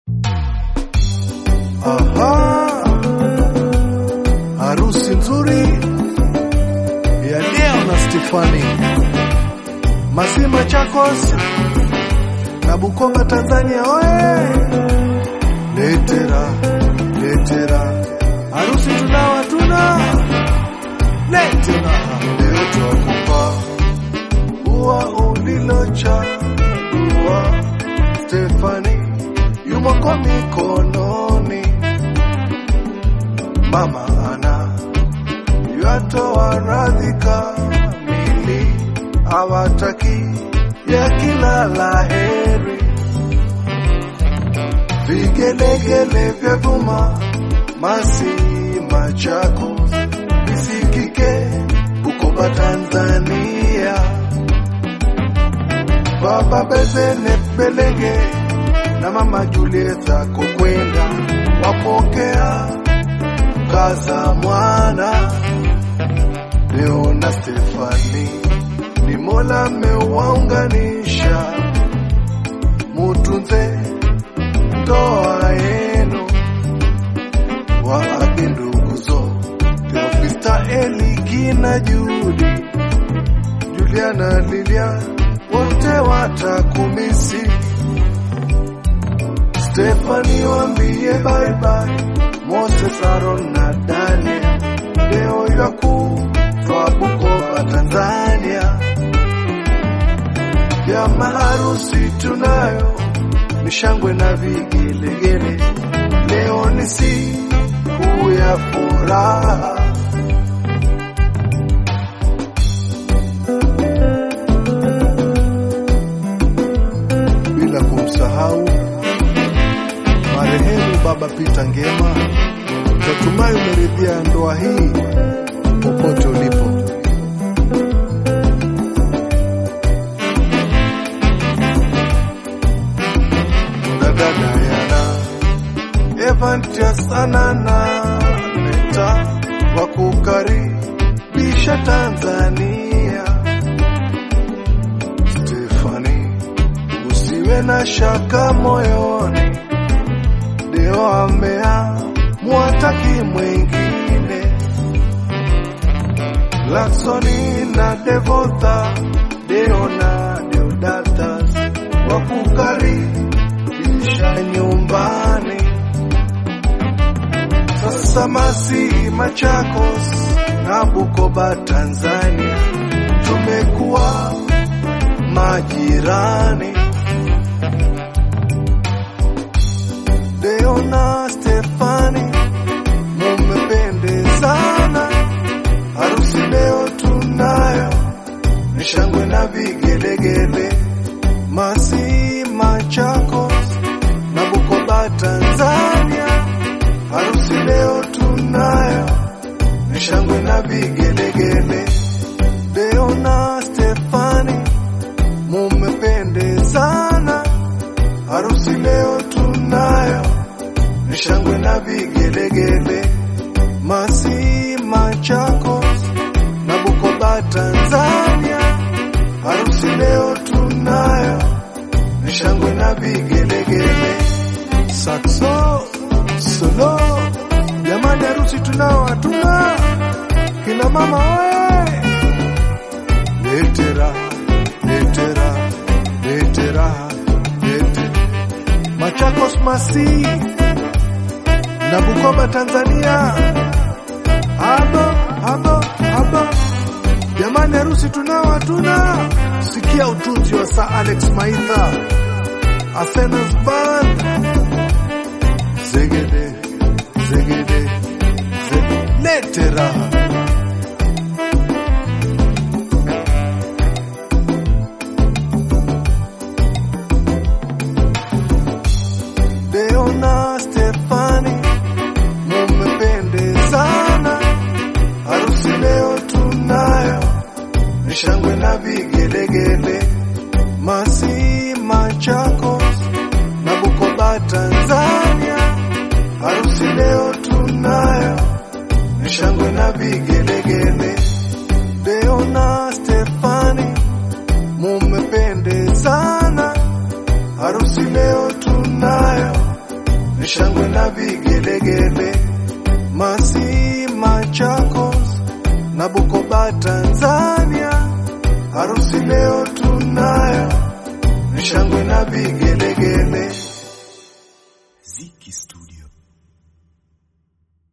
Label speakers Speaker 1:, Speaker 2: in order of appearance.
Speaker 1: Aha, harusi nzuri ya Deo na Stefani Masima Chakos na Bukoba Tanzania, oye! Letera letera, harusi tunawa tuna letera, leo twakupa ua ulilochagua Stefani yumo kwa mikononi, mama ana yatoa radhi kamili, hawataki ya kila laheri, vigelegele vya vuma masi machako visikike Bukoba Tanzania, baba Bezene Belenge na mama Julieta Kokwenda wapokea kaza mwana Leo na Stefani ni Mola mewaunganisha, mutunze ndoa yenu, waape nduguzo Theofista, Eliki na Judi, Juliana, Lilia wote watakumisi. Stefani wambie bye bye, Moses, Aaron na Daniel, leo yaku twa Bukoba Tanzania, ya maharusi tunayo ni shangwe na vigelegele, leo ni siku ya furaha. Bila kumsahau marehemu Baba Pita Ngema, natumai umeridhia ndoa hii popote ulipo. Dada Diana, Evantius Anana Neta wa kukaribisha Tanzania. Stefani, usiwe na shaka moyoni, Deo amea mwataki mwingine Laksoni na Devota, Deo na Deodatus wakukaribisha nyumbani. Sasa Masi Machakos na Bukoba Tanzania, tumekuwa majirani. Deo na Stefani mumependezana harusi leo tunayo ni shangwe na vigelegele, Masi Machakos na Bukoba Tanzania, harusi leo tunayo ni shangwe na vigelegele, Deo na Stefani mumependezana, harusi leo tunayo ni shangwe na vigelegele, Masi Machakos na Bukoba Tanzania, harusi leo tunayo ni shangwe na vigelegele. Saxo solo, jamani, harusi tunao hatuna, kina mama oye, letera letera letera lete Machakos Masi na Bukoba Tanzania. Abo, abo, abo. Jamani, harusi tunao hatuna. Sikia utunzi wa Sir Alex Maitha, Athena's Band. Zegede, zegede, zegede. Lete raha. Deo na Stefani mumependezana, harusi leo tunayo ni shangwe na vigelegele, Masi Machakos na Bukoba Tanzania, harusi leo tunayo ni shangwe na vigelegele, Deo na Stefani mumependezana, harusi leo tunayo vishangwe na vigelegele, Masi, Machakos na Bukoba, Tanzania, harusi leo tunayo, vishangwe na vigelegele